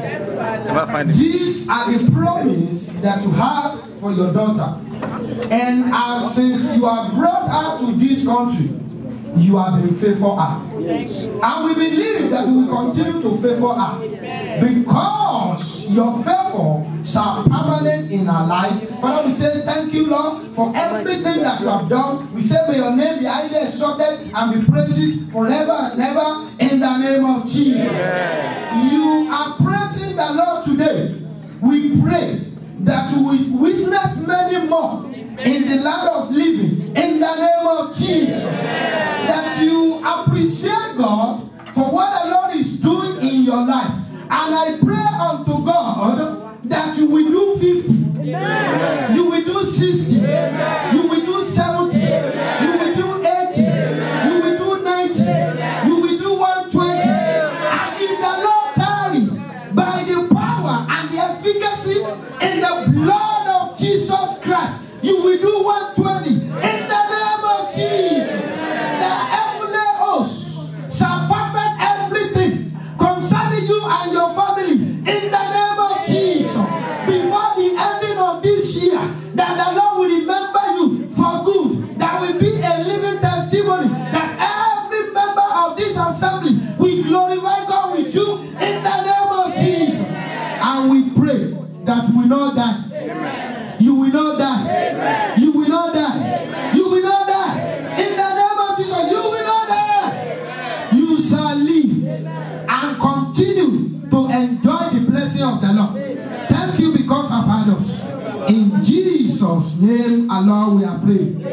These are the promise that you have for your daughter. And uh, since you have brought her to this country, you have been faithful her. And we believe that you will continue to favor her. Because your favor shall permanent in our life. Father, we say thank you, Lord, for everything that you have done. We say may your name be highly exalted and be praised forever and ever in the name of Jesus. You are praising the Lord today. We pray that you will witness many more in the land of living in the name of Jesus. That you appreciate God for what the Lord is doing in your life. And I pray unto God that you will do 50. You will do 60. You will do 70. You will do 80. You will do 90. You will do 120. And if the Lord tarry by the power and the efficacy in the blood of Jesus Christ, you will do 120 in the name of Jesus. The heavenly host shall perfect everything concerning you and your family in the name of Jesus. Before the ending of this year, that the Lord will remember you for good. That will be a living testimony that every member of this assembly will glorify God with you in the name of Jesus. And we pray that we will not die. You will not die. You will not die. You will not die. In the name of Jesus, you will not die. You shall live and continue to enjoy the blessing of the Lord. Thank you because of us. In Jesus' name alone we are praying.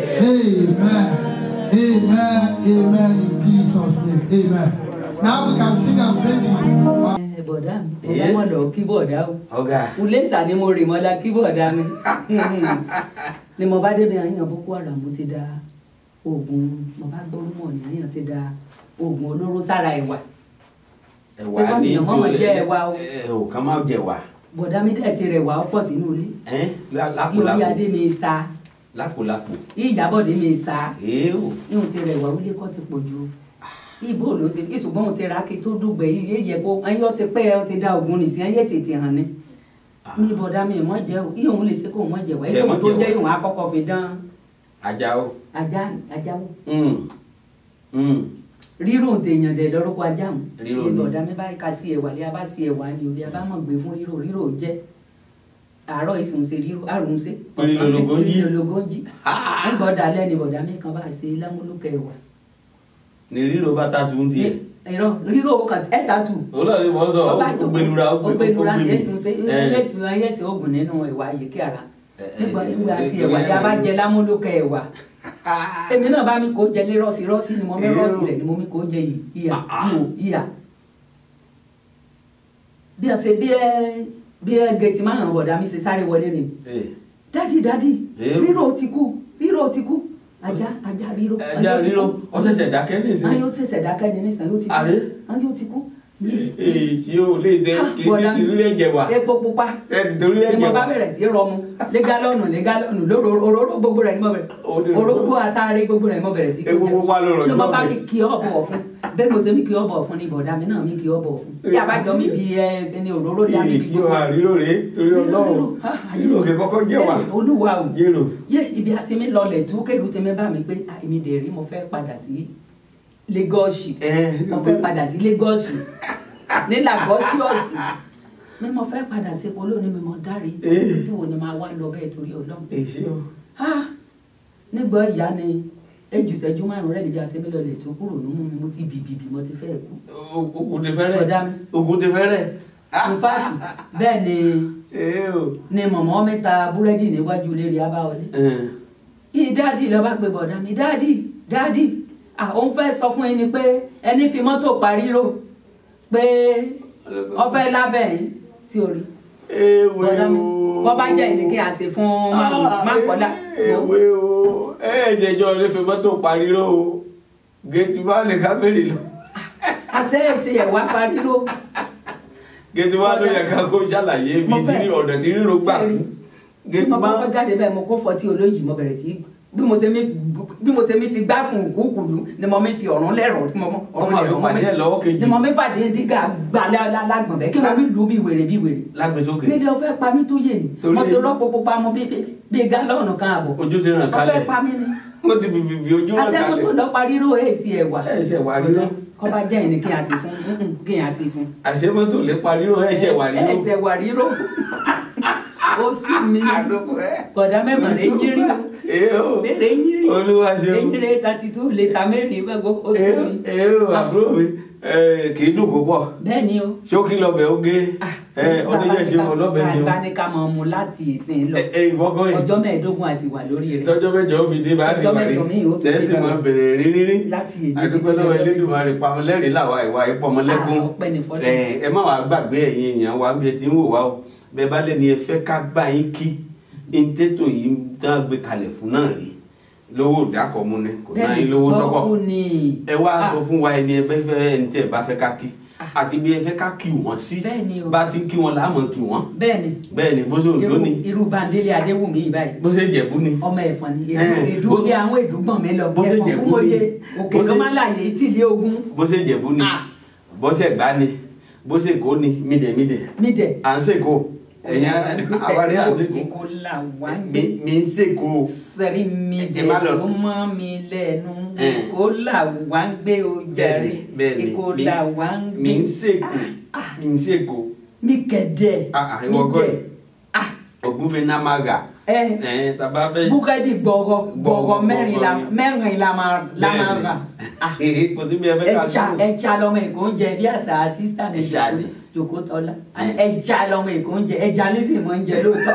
Amen. Amen. Amen. In Jesus' name. Amen. Now we can sing and play the. ẹ bọ̀dá mi Eh? ọmọ lọ kí bọ̀dá o ọ̀gá ulesa ni mo rè mọ́lá kí bọ̀dá mi ni mo bá débi àyàn boko haram mo ti da oògùn mo bá gbọ́rú mọ̀ ní àyàn ti da oògùn olóró sára ẹ̀wà ẹ̀wà Ṣé wọ́n ní ní ọmọ máa jẹ ẹ̀wà o? ẹ̀ ò kàn máa jẹ ẹ̀wà bọ̀dá mi dẹ̀ ti rẹ̀ wá ọ̀pọ̀ sínú ilé ẹ̀ ìyórí lápòlápò adé mi sa lápòlápò ìyàbọ̀dé mi sa èèwò ihun ti rẹ̀ wá wílé kọ́ ti pọ̀ ju ibo ló ti ìṣùgbọ́n mo ti ra kí tó dùgbẹ́ yìí yé yẹ kó ẹyẹ ọ ti pẹ́ ẹ ti da oògùn nìsín ẹyẹ tètè hàn ni mi bọ̀dá mi mọ̀ jẹ́ o iye òun lè ṣe kó mọ̀ jẹ́ wá Ẹ iye mọ̀ òun tó jẹ́ wá. jẹ́ ìwọ̀n akọ́kọ́ fi dán ajá o ajá ajáwó Mm. Mm. rírò tèèyàn dẹ̀ lọ́rọ́kọ ajá mu Rírò ní ni. bọ̀dá mi báyìí ká sí ẹ̀wà lé abá sí ẹ̀wà ni òde abá mọ̀ gbé fún rírò rírò jẹ́ àárọ̀ ìsùn ṣe rírò àrùn ṣe Rírò lógo ń jí. rírò lógo ń jí ń gbọ́dọ̀ alẹ́ ni bọ̀dá mi kan bá ṣe lámúlùkẹ́ ẹ̀wà ní ríro bàtà tún tiẹ̀ ẹ̀rọ rírò kan ẹ̀ta tù olóòrè mọ sọ ó gbẹlura ó gbẹ ó ọgbẹnura gbẹ tí mi èsùn ṣe Ẹ̀. èsùn ẹyẹsì oògùn nínú ẹ̀wà yìíkí ara Ẹ, ẹ, nígbà nígbà ẹ, sí ẹ, ẹ̀wà ẹ, ni a bá jẹ lámúlùkẹ́ ẹ̀wà èmi náà bá mi kó jẹ lé rọ́ọ̀sì rọ́ọ̀sì ni mo mi rọ́ọ̀sì rẹ̀ ni mo mi kó jẹ yìí ìyà ìhò ìyà bí a ṣe bí ẹ bí ẹ gẹ̀tì máa hàn bọ̀dá mi ṣe sáré wọlé ni Ẹ, dádì dádì Èé. rírò ti kú rírò ti kú ajá ajá rírò ẹja ríro ó ṣẹ̀ṣẹ̀ dákẹ́ nísìnyí ayé ó tẹ̀sẹ̀ dákẹ́ ni nísìnyí ó ti kú Àrẹ? ayé ó ti kú èyí ò lè tẹ kí bọ̀dá ti rí ẹ̀jẹ̀ wá epo pupa ẹ ti torí ni ẹ̀jẹ̀ mo bá wá bẹ̀rẹ̀ sí rọmu lé gálọ́ọ̀nù lé gálọ́ọ̀nù lóró òróró gbogbo rẹ̀ ni mo bẹ̀rẹ̀ Òróró. orógbó àtàrí gbogbo rẹ̀ ni mo bẹ̀rẹ̀ sí Epo pupa ló rọ̀ ni mo jù bá lọ́bẹ̀. mi kí ọ bọ̀ fún bẹ́ẹ̀ mo ṣe mi kí ọ bọ̀ fún ni bọ̀dá mi náà mi kí ọ bọ̀ fún bí abájọ mi bí ẹ ẹni òróró dá mi bí èyí ò àrílò rèé torí ọlọ́run nínú òkè kọ́kọ́ jẹ́ wà olúwa o jérò yé ibi àti mi lọlẹ̀ tú kéde tí mi bá mi pé ah, èmi dẹ̀ rí mo fẹ́ padà sí Lagos ẹ mo fẹ́ padà sí Lagos ní Lagosius mi mo fẹ́ padà sí polo ní mi mo dárí Eh. tí wo ni máa wá lọ bẹ́ẹ̀ torí Ọlọ́run èyí ò ah nígbà ìyá ni ejùsẹ́jú márùn rẹ̀ níbi àti mi lọlẹ̀ tó kúrò nínú mi mo ti bìbìbì mo ti fẹ́ kú ogun ti fẹ́rẹ̀ Bọ̀dá mi. ogun ti fẹ́rẹ̀ in fact bẹ́ẹ̀ ni ee o ni mọ̀mọ́ mi ta búrẹ́dì níwájú ilé rẹ̀ abáwọlé yìí dáàdì lọ bá pe bọ̀dá mi dáàdì dáàdì ah òun fẹ́ sọ fún yín ni pé ẹni fi mọ́tò parí rò pé ọfẹ́ lábẹ́ yín sí orí ewe bọ̀dá mi o bọ́ bá jẹ́ ìní kí a ṣe fún mákọ́lá ewe o ẹ ẹ jẹjọ rẹ fi mọ́tò pariró o gẹtì bá lè ká bèrè lọ àṣẹ ìṣe ẹ̀wà parí rò gẹtì bá ló yẹ ká kó ṣàlàyé bí Mo tí fẹ́- ọ̀dọ̀ tí ríro gbà Sẹ́rí. kú tí gẹtì mo bá kọ́kọ́ jáde bẹ́ẹ̀ mo kó fọtí olóyìí mo bẹ̀rẹ̀ sí bí mo ṣe mi bí mo ṣe mi fi gbá fún kúkúlù ni mo mi fi ọ̀run lẹ́rọ̀ tí mo mọ Wọ́n máa fi pàdé ẹ̀ lọ́wọ́ kejì. ni mo mi fàdé dígà gbà lágbọ̀n bẹ́ẹ̀ kí mo mi lù ú bí wèrè bí wèrè lágbèsókè níbi ọfẹ pa mí tó yé ni Torí- mo ti rọpò pupa mo bí bí gálọ́ọ̀nù kan àbọ̀ ojú ti ràn ọfẹ kálẹ̀ pa mí ni ó ti bìbì bí ojú ràn asẹ́kù tó kálẹ̀ lọ parí ró èsì ẹ̀wà Ẹ̀ ṣe wà ríró. kọ́ bá jẹ́ ìní kí a sì fún mm-mm, kí a sì fún. àṣẹ mọ́tò lè pariró ẹ ṣe wà ríró ẹsẹ̀ wà ríró ó sú mi àdókò ẹ kọ̀dá mẹ́mọ̀ lè yírí o ee o lè yírí olúwa ṣeun èyí rẹ̀ thirty two lè ta mẹ́rin gbàgbọ́ ó sú mi. ee o àbúrò mi ẹ, kì í dùn kó pọ̀ bẹ́ẹ̀ ni o. ṣókí lọbẹ oge ẹ ọdẹyẹ ṣe mọ lọbẹ ṣe bá mọ ní ká máa mu láti ìsìn lọ ẹ ẹ ìwọkọ yìí ọjọ́ mẹ́ẹ̀ẹ́dógún àti wà lórí rẹ̀. tọjọ́ mẹ́jọ ó fi dé bá dé Ọjọ́ wàrí mẹ́jọ míì ó tún tẹsí dé mọ bá- bẹ̀rẹ̀ rírírí láti èdè àdúgbò lọ́wọ́ Elédùmarè pamọlẹrìn làwa ìwà ìpọmọlẹkùn Ah, ọpẹ́ ni fọ́lọ́run. ẹ ẹ má wàá gbàgbé ẹ̀yin èèyàn wa bí ẹ ti ń wò wá o bẹ́ẹ̀ bá lẹni ẹ fẹ́ ká gbà yín kí ntẹtọ yìí dán gbé kalẹ̀ fún náà rí lówó ìdákọ̀mú ni kò náà yín lówó tọ́pọ̀ bọ́ọ̀kú ni. ẹ wá Ah, sọ fún wa ẹni ẹ fẹ́ fẹ́ ẹni tẹ́ ẹ bá fẹ́ ká kí àti bí ẹ fẹ́ ká kí wọ́n sí Bẹ́ẹ̀ ni o. bá ti ń kí wọn láàmú kí wọ́n bẹ́ẹ̀ ni bẹ́ẹ̀ ni bó ṣe òǹdó irú ni irú Bándélé Adéwùmí yìí báyìí bó ṣe jẹ̀bú ni ọmọ ẹ̀fọn ni Eh, èdú bó- bí àwọn èdúgbọ̀n mi lọ bó ṣe ẹ̀fọn jẹ̀bú kú mọ́yé ni- òkè bó tó ṣe- máa láàyè tìlé ogun bó ṣe jẹ̀bú ni Ah. bó ṣe gbá ni bó ṣe kó ni mídẹ̀mídẹ̀ nídẹ̀. à ń ṣèkó ẹ̀yin àwárí à ń ṣèkó Èkó là wá ń gbé mi mi ń ṣèkó sẹ́rí mi Ẹ dẹ̀ má lọ. tó mọ́ mi lẹ́nu Eh. Èkó là wá ń gbé o jàre bẹ́ẹ̀ni Èkó mi- là wá ń gbé mi ń ṣèkó mi ń ṣèkó mi kẹ̀dẹ̀ Ah, ah, mi ìwọ kọ́ dẹ̀ ẹ̀. ògúnfe námàgà ẹ ẹ̀ tàbá fẹ́ búkẹ́dì gbọ̀gọ̀ gbọ̀gọ̀ mẹ́rin la gbọ̀gọ̀ ni. mẹ́rin la máa la máa rà Ah. Bẹ́ẹ̀ni. kò sí bí ẹ fẹ́ ká ẹja sọ̀rọ̀. ẹja lọmọ èkó ń jẹ bí àṣà sísá ní Ẹja ni. jòkó tọ́lá ẹja lọmọ èkó ń jẹ ẹja lísì mọ́ ń jẹ lóòótọ́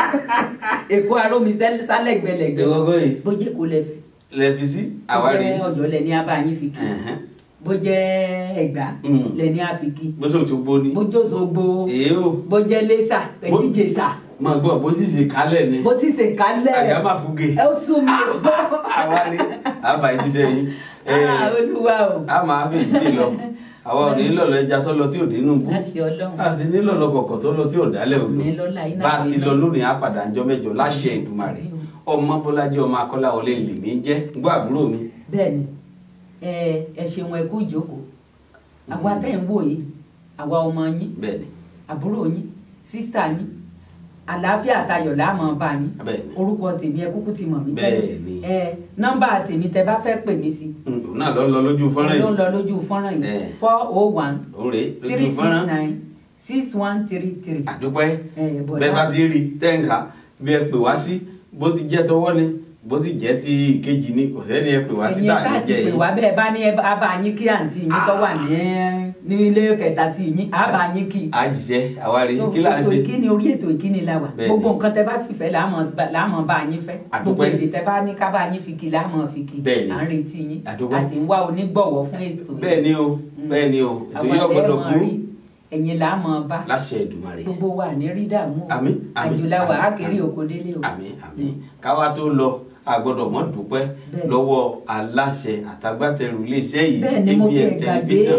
èkó arómi sẹ́- sálẹ̀gbẹ̀lẹ̀gbẹ̀ ìwọ́kọ́ yìí bó jẹ́ kó lẹ́fẹ̀ lẹ́fi sí bó àwárí jẹ́ ọ̀yọ́ lẹ́ni abáyín fi kí Ẹ̀hẹ́n. bó jẹ́ ẹ̀gbá Mm. lẹ́ni àfikí bó ṣe òtún bó ni bó jẹ́ òṣogbo èé o bó jẹ́ lẹ́sà Bó- ẹ̀jíjẹsà máa gbọ́ bó sì ṣe kálẹ̀ ni bó ti ṣe kálẹ̀ àyà máa fúge ẹ ó sún mi o àwárí àbá ìjíṣẹ́ yín Ah, olúwa o a máa fi ìṣe lọ àwọn òní lọ̀lọ̀ ẹja tó lọ tí ò dínú bú láṣẹ ọlọ́run a sì ní lọ̀lọ̀ kọ̀kọ̀ tó lọ tí ò dálẹ̀ òdo mi lọ́la iná bá a ti iná. lọ lónìí á padà ńjọ́ mẹ́jọ láṣẹ Èdùmàrè ọmọ Bọ́lájí ọmọ Akọ́láwọlé lèmi jẹ́ gbọ́ àbúrò mi bẹ́ẹ̀ni ẹ ẹ ṣeun ẹ kú ìjókòó àwa tẹ́ ń wò yìí àwa ọmọ yín bẹ́ẹ̀ni àbúrò yín sísítà yín àlàáfíà àtayọ̀ láàmú bá yín bẹ́ẹ̀ni orúkọ tèmi ẹ kúkú ti mọ̀ mí Bẹ́ẹ̀ni. ẹ nọ́mbà tèmi tẹ́ bá fẹ́ pè mí sí Mm, òun náà lọ lọ lójú fọ́nrán ẹ ló ń yìí lọ lójú fọ́nrán yìí Eh. four oh one òun rèé lójú three six fọ́nrán nine six one three three àdúpẹ́ ẹ bọ̀dá bẹ́ẹ̀ bá ti rí tẹ́ǹkà bí ẹ pè wá sí bó ti jẹ́ tọwọ́ ni bó sì jẹ́ ti ìkejì ni kò sẹ́ni ẹ pè wá sí ẹ̀yin tá à sáà ní ti jẹ́ pè yìí wá bẹ́ẹ̀ bá ní ẹ bá bá yín kí àǹtí yín tó wà ní ní ilé kẹta sí yín á bá yín kí. àjíṣẹ́ àwárí So, kí là ń ètò ṣe ìkíni orí ètò ìkíni la wà Bẹ́ẹ̀ni. gbogbo nǹkan tẹ bá sì fẹ́ láàmú láàmú bá yín fẹ́ Àdúpẹ́. gbogbo èdè tẹ bá ní ká bá yín fi kí láàmú fi kí Bẹ́ẹ̀ni. à ń retí yín Àdúpẹ́. a sì ń wá onígbọ̀wọ́ fún ètò yìí. bẹ́ẹ̀ ni o bẹ́ẹ̀ ni o ètò yìí Àwọn ọgbọ́dọ̀ ẹlẹ́mọ̀ kú rí, ẹ̀yin láàmú bá láṣẹ Èdùmàrè gbogbo wa ní rí dààmú o. Àmín, àmín, àjùláwà á àmín, kiri àmín. òkò délé o. àmín àmín káwá tó lọ a gbọ́dọ̀ mọ̀ dúpẹ́ Bẹ́ẹ̀ni. lọ́wọ́ aláṣẹ àtàgbàtẹrù iléeṣẹ́ yìí bẹ́ẹ̀ ni mo ti ABN ẹ̀ gbàgbé tẹlifíṣàn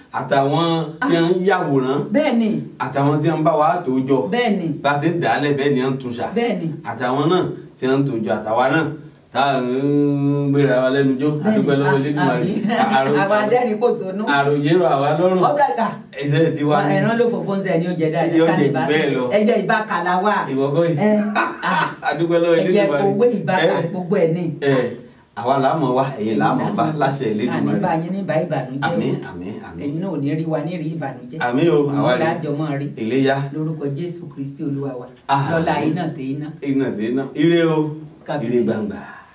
àtàwọn tí wọ́n ń yàwòrán bẹ́ẹ̀ ni àtàwọn tí wọ́n ń bá wa tó jọ bẹ́ẹ̀ ni bá ti ń dàálẹ̀ bẹ́ẹ̀ ni wọ́n ń túnṣà bẹ́ẹ̀ ni àtàwọn náà tí wọ́n ń tó jọ àtàwa náà tá à ń gbéra wa lẹ́nu jó àdúgbò lọ́wọ́ Elédùmarè Àrò- àwọn adẹ́rìn kò sónú àròyé rọ àwa lọ́rùn ọ̀gàgà ẹsẹ̀ ti wá ní ẹ̀ràn ló fòfó ń sẹ́ ní oúnjẹ dáadáa Yóò ká jẹ lè jù bá- bẹ́ẹ̀ lọ. ẹyẹ ìbákàlà wà ìwọ́gọ́ yìí ẹ ah, àdúgbò lọ́wọ́ ẹyẹ Elédùmarè owó ìbákà Ẹ, gbogbo ẹ̀ ní. ẹ àwa làámọ̀ wá ẹ̀yin làámọ̀ bá láṣẹ àní bá Elédùmarè yín ní bá ìbànújẹ́ o. àmín àmín àmín ẹ̀yin náà ò ní rí wa ní rí ìbànújẹ́ àmín o àwa rí lájọ mọ́ rí iléyá lórúkọ jésù kristi olúwa wa Ah. lọ́la iná tẹ iná iná sí iná ire o Kábíyèsí. ire gbangba.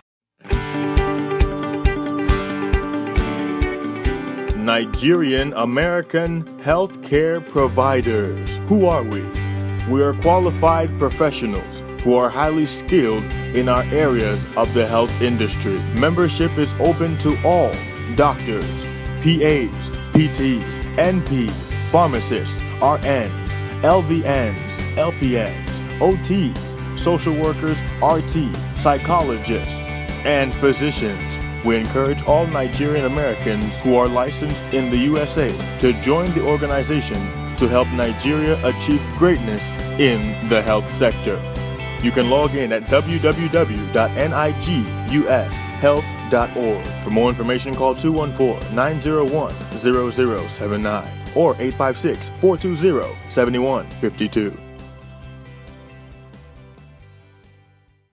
Nigerian American healthcare providers. Who are we? We are qualified professionals who are highly skilled in our areas of the health industry. Membership is open to all doctors, PAs, PTs, NPs, pharmacists, RNs, LVNs, LPNs, OTs, social workers, RT, psychologists, and physicians. We encourage all Nigerian Americans who are licensed in the USA to join the organization to help Nigeria achieve greatness in the health sector. You can log in at www.nigushealth.org. For more information, call 214 901 0079 or 856 420 7152.